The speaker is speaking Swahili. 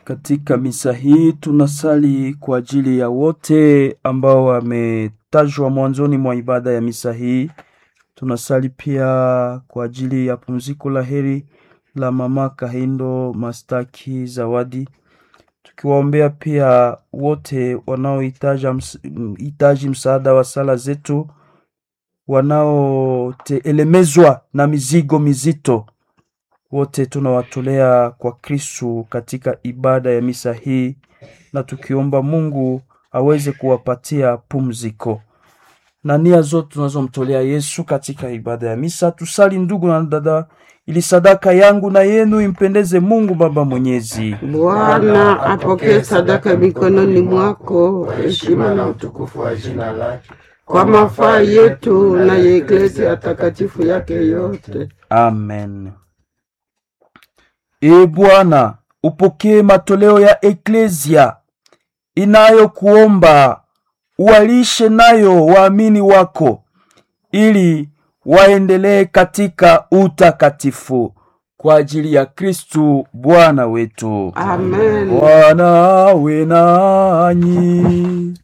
Katika misa hii tunasali kwa ajili ya wote ambao wametajwa mwanzoni mwa ibada ya misa hii. Tunasali pia kwa ajili ya pumziko la heri la mama Kahindo Mastaki Zawadi, tukiwaombea pia wote wanaohitaji ms hitaji msaada wa sala zetu, wanaotelemezwa na mizigo mizito wote tunawatolea kwa Kristu katika ibada ya misa hii, na tukiomba Mungu aweze kuwapatia pumziko na nia zote tunazomtolea Yesu katika ibada ya misa. Tusali ndugu na dada, ili sadaka yangu na yenu impendeze Mungu Baba Mwenyezi. Bwana apokee sadaka mikononi mwako, heshima na utukufu wa jina lake kwa mafaa yetu na ya Eklesia takatifu yake yote. Amen. E Bwana, upokee matoleo ya Eklesia inayokuomba uwalishe nayo waamini wako, ili waendelee katika utakatifu kwa ajili ya Kristu Bwana wetu. Amen. Bwana awe nanyi.